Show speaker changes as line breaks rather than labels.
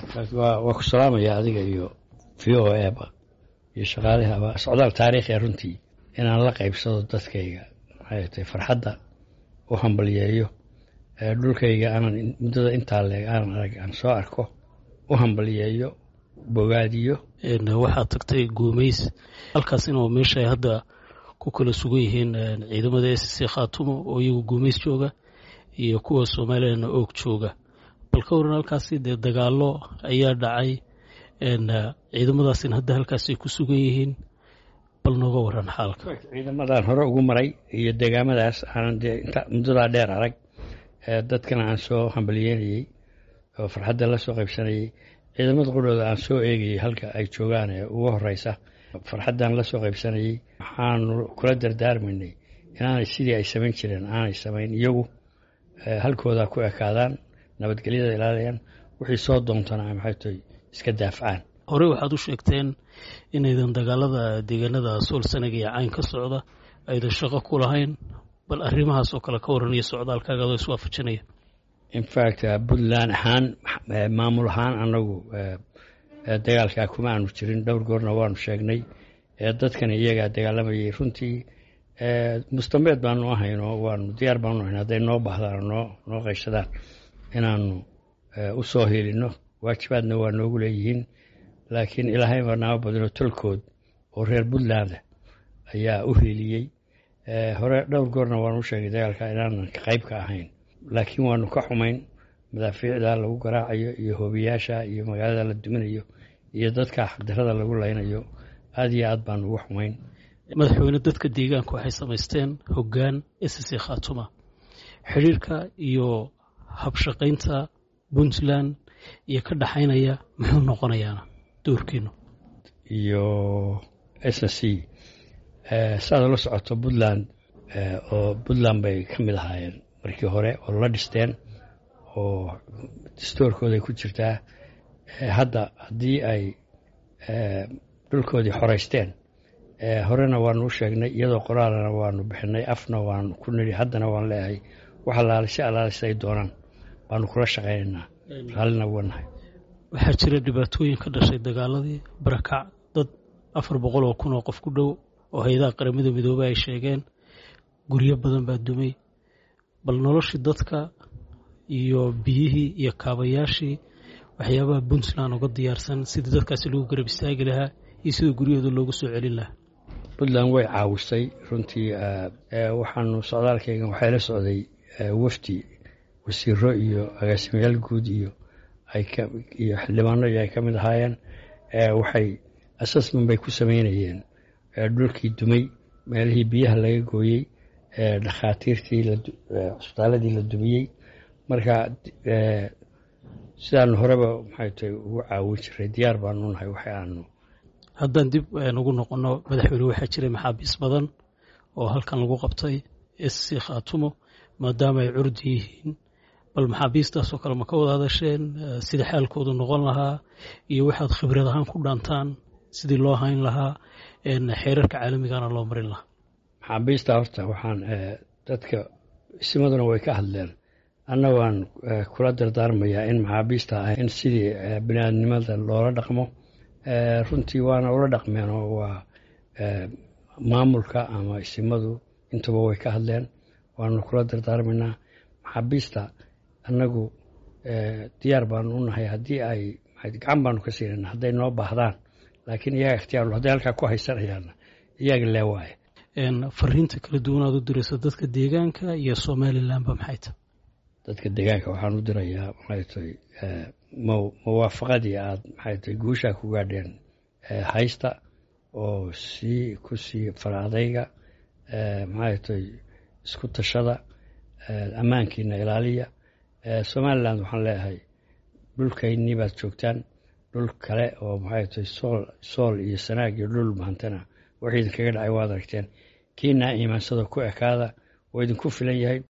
waa ku salaamaya adiga iyo v o eba iyo shaqaalihaba socdaal taariikhi a runtii inaan la qaybsado dadkayga maxay tahay farxadda u hambalyeeyo dhulkayga aanan muddada intaa leeg aanan arag aan soo arko u hambalyeeyo bogaadiyo
waxaad tagtay guumays halkaasina waa meesha ay hadda ku kala sugan yihiin ciidamada s c khaatumo oo iyagu guumays jooga iyo kuwa soomaaliyana oog jooga bal ka waran halkaasi dee dagaalo ayaa dhacay ciidamadaasina hadda halkaasay ku sugan yihiin bal nooga waran xaalka
ciidamadan hore ugu maray iyo deegaamadaas aanan dee muddadaa dheer arag dadkana aan soo hambalyeynayey oo farxadda la soo qaybsanayey ciidamada qudhooda aan soo eegayey halka ay joogaan ee ugu horeysa farxaddan la soo qaybsanayey waxaanu kula dardaarmaynay inaanay sidii ay samayn jireen aanay samayn iyagu halkooda ku ekaadaan nabadgelyada ilaaliyaan wixii soo doontana maxay tahay iska daafcaan
horey waxaad u sheegteen inaydan dagaalada deegaanada sool sanaga iyo cayn ka socda aydan shaqo ku lahayn bal arrimahaas oo kale ka waranaya socdaalkaaga adoo iswaafajinaya
infact puntland ahaan maamul ahaan anagu dagaalkaa kuma aanu jirin dhowr goorna waanu sheegnay dadkana iyagaa dagaalamayay runtii mustambeed baanu ahayn oo waanu diyaar baanu ahayn hadday noo baahdaan noo noo qayshadaan inaanu u soo helino waajibaadna waa noogu leeyihiin laakiin ilaahay baa naama badino tolkood oo reer puntland ayaa u heliyey hore dhowr goorna waanu u sheegay dagaalka inaanan qayb ka ahayn laakiin waanu ka xumayn madaafiicda lagu garaacayo iyo hoobiyaasha iyo magaalada la duminayo iyo dadka xaqdarada lagu laynayo aada iyo aad baanu uga xumayn
madaxweyne dadka deegaanka waxay samaysteen hoggaan s c khaatuma xidhiirka iyo habshaqaynta puntland iyo ka dhaxaynaya muxuu noqonayaana doorkiinu
iyo s c saad la socoto puntland oo puntland bay ka mid ahaayeen markii hore oo la dhisteen oo dastoorkooday ku jirtaa hadda haddii ay dhulkoodii xoreysteen horena waanu u sheegnay iyadoo qoraalana waanu bixinay afna waanu ku nidhi haddana waan leeyahay wax alaalisay alaalis ay doonaan baanu kula shaqaynaynaa raallina wanahay
waxaa jira dhibaatooyin ka dhashay dagaaladii barakac dad afar boqol oo kun oo qof ku dhow oo hay-adaha qaramada midoobey ay sheegeen guryo badan baa dumay bal noloshii dadka iyo biyihii iyo kaabayaashii waxyaabaha puntland uga diyaarsan sidii dadkaasi lagu garab istaagi lahaa iyo sida guryahooda loogu soo celin lahaa
puntland way caawisay runtii waxaanu socdaalkayga waxay la socday wafdi wasiiro iyo agaasimayaal guud iyo iyo xildhibaano iyo ay ka mid ahaayeen waxay assessment bay ku sameynayeen dhulkii dumay meelihii biyaha laga gooyey dhakhaatiirtii cusbitaaladii la dumiyey marka sidaanu horeba maxay tahay ugu caawin jiray diyaar baanu nahay waxa aanu
haddaan dib ugu noqono madaxweyne waxaa jiray maxaabiis badan oo halkan lagu qabtay s c khaatumo maadaama ay curdi yihiin bal maxaabiistaasoo kale ma ka wada hadasheen sida xaalkoodu noqon lahaa iyo waxaad khibrad ahaan ku dhaantaan sidii loo hayn lahaa xeerarka caalamigana loo marin lahaa
maxaabiista horta waxaan dadka isimaduna way ka hadleen anna waan kula dardaarmayaa in maxaabiista ah in sidii biniaadnimada loola dhaqmo runtii waana ula dhaqmeen oo waa maamulka ama isimadu intuba way ka hadleen waanu kula dardaarmaynaa maxaabiista annagu diyaar baanu u nahay haddii ay gacan baanu ka siinayna hadday noo baahdaan laakiin iyaga ikhtiyaarul hadday halkaa ku haysanayaanna iyaga lee waaye
fariinta kala duwanaad u diraysa dadka deegaanka iyo somalilanba maxay tahay
dadka deegaanka waxaan u dirayaa maxay tahay mawaafaqadii aad maxay tahay guushaa ku gaadheen haysta oo sii ku sii faraadayga maxay tahay isku tashada ammaankiina ilaaliya somaliland waxaan leeyahay dhulkaynii baad joogtaan dhul kale oo maxay tahay sool sool iyo sanaag iyo dhul mahantana wax idinkaga dhacay waad aragteen kiinaa iimaansada ku ekaada oo idinku filan yahay